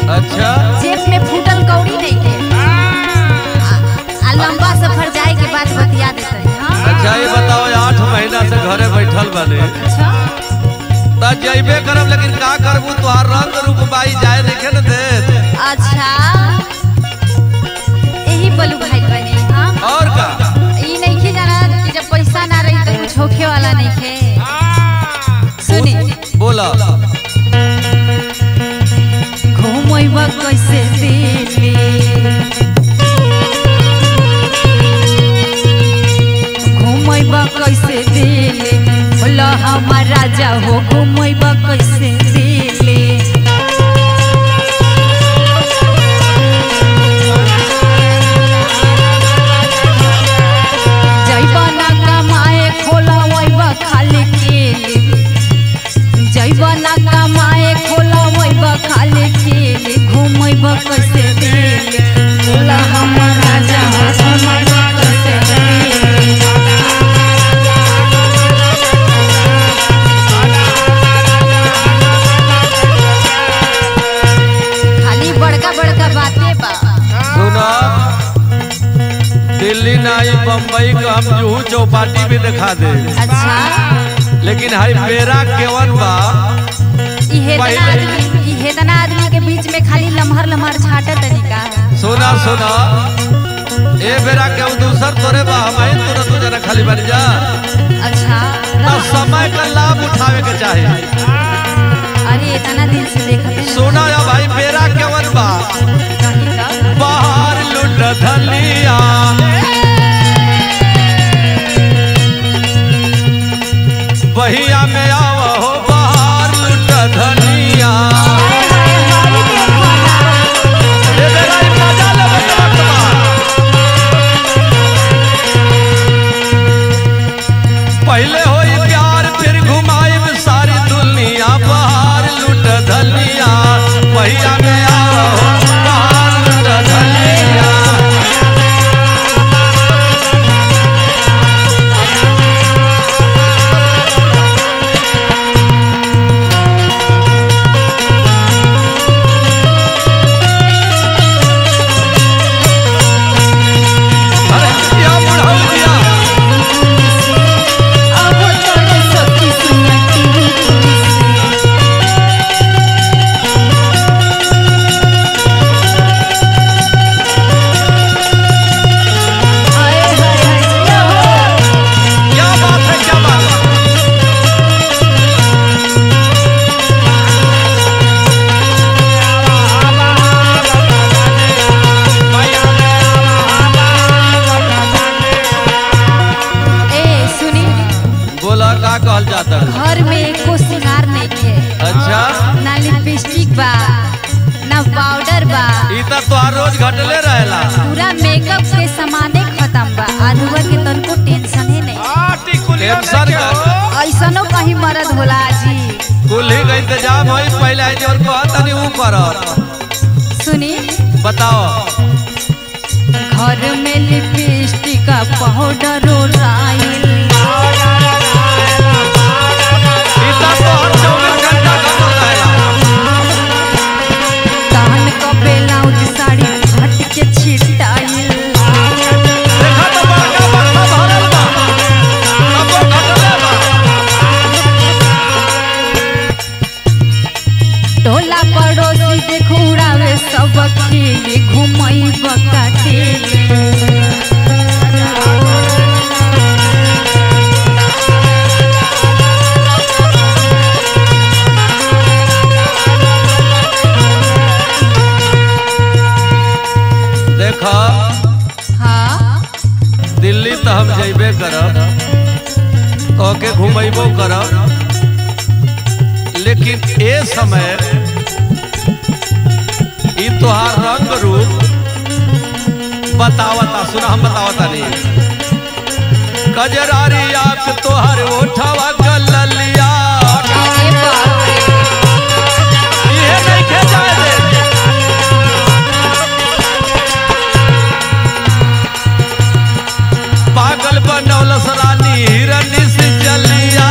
अच्छा जेब में फूटल कौड़ी नहीं के आ, आ लंबा सफर जाए के बाद बतिया देते हाँ अच्छा ये बताओ आठ महीना से घरे बैठल बने अच्छा त जइबे करब लेकिन का करबू तोहार रंग रूप बाई जाए देखे न दे अच्छा यही बोलू भाई बने हाँ और का ई नहीं के जाना कि जब पैसा ना रही तो कुछ होखे वाला नहीं के सुनी बोला घूमैबा कैसे दिल्ली घूमैबा कैसे दिल्ली बोला हमार राजा हो घूमैबा कैसे दिल्ली जैबा ना कमाए खोला वैबा खाली केली जैबा ना कमाए खोला वैबा खाली केली घूमैबा कैसे दिल्ली बोला हमर राजा हो घूमैबा कैसे दिल्ली खाली बड़का बड़का बातें बा सुना दिल्ली नाई बम्बई का हम जूहू चौपाटी भी दिखा दे अच्छा लेकिन हाई पेरा केवन बा इहे तना पहिले- आदमी इहे तना आदमी के बीच में खाली लम्हर लम्हर छाटा तरीका सुना सुना ए बेरा के हम दूसर तोरे बा हम ही तुरंत तू जना खाली बन जा अच्छा तो समय का लाभ उठावे के चाहे अरे इतना दिन से देखते हैं सुना या भाई पेरा केवन बा कहीं का बाहर लुट धलिया बहिया में आव हो बाहर लुट धनिया ए बेरा ई मजा लेवे के वक्त बा। पहले होई प्यार फिर घुमाइब सारी दुनिया बाहर लुट धलिया बहिया में आव हो बाहर लुट धलिया अरे क्या बुढ़ाऊ दिया अब तोरे सखी सुनती हाय हाय हाय क्या बात है क्या बात है ए सुनी बोला का कहल जाता है घर में एको सिंगार नहीं है अच्छा ना लिपस्टिक बा ना पाउडर बा ई त तोहार रोज घटले रहेला पूरा मेकअप के सामाने खत्म बा आलूआ के तनको टेंशन ही नहीं टेंशन का ऐसनो कहीं मरद होला जी कुल्ही का इंतजाम होई पहले है जो कहत तनी ऊ कर सुनी बताओ घर में लिपस्टिक का पाउडर राइल ई त तोहर 24 घंटा काम रहेला तहन क ब्लाउज साड़ी फट के छिटाइल देखा तो बड़का बड़का भरल बा तबो घटले बा टोला पड़ोसी देखो उड़ावे सब खेले घुमई बकाटे देखा हाँ दिल्ली तो हम जइबे करब तो के घुमैबो करब लेकिन ए समय ई तोहार रंग रूप बतावता सुना हम बतावता नहीं कजरारी आंख तोहर ओठवा गललिया अरे बाप रे। इहे नहीं खे जाए दे पागल बनौलस रानी हिरनी से चलिया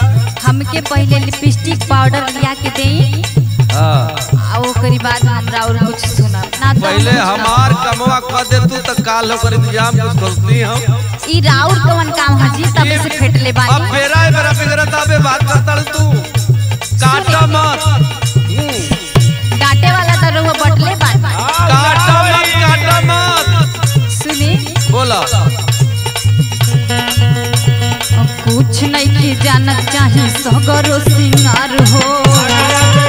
हमके पहले लिपस्टिक पाउडर लिया के देई हाँ आ ओकरी बाद हमरा और कुछ सुनब ना तो पहले हम कुछ हमार कमवा कर दे तू तो काल होकर इंतजाम कुछ खोलती हम कहब। ई राउर कवन काम हजी तबे से फेटले अब बानी मेरा है मेरा बिगड़त अबे बात करता रे तू काटा मत हम्म, डांटे वाला तो रहुआ बटले बानी काटा मत काटा मत सुनी बोला कुछ नहीं के जानत चाही सगरो सिंगार हो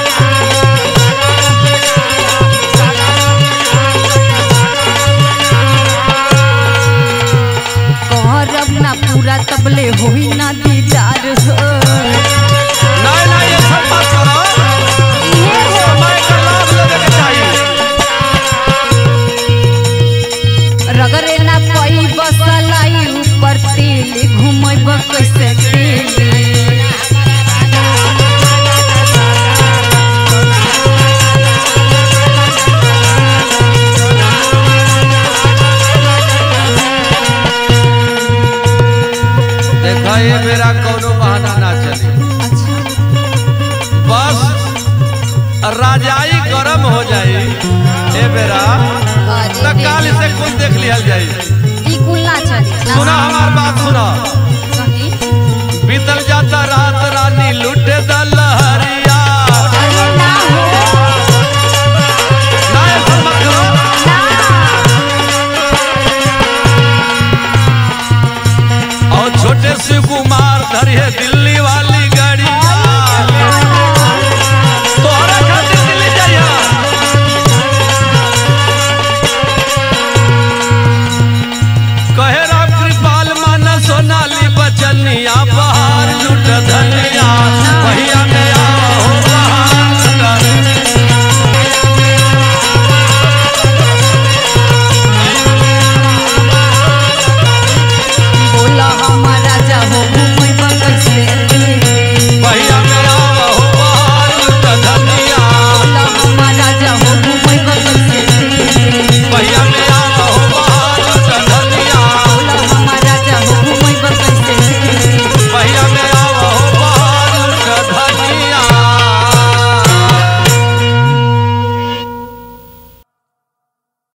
करब ना पूरा तबले होई ना दीदार हो नहीं नहीं ये सब मत करो इहे हो समय का लाभ लेने के चाहिए रगरे ना पई बसलाई ऊपर तेल घुमैब कैसे तेल देखा ये मेरा कोनो बहाना ना चले अच्छा बस राजाई गरम हो जाई ए बेरा अरे तो काल रे, इसे कुल देख लिया जाई ई कुल ना चली सुना हमार बात सुना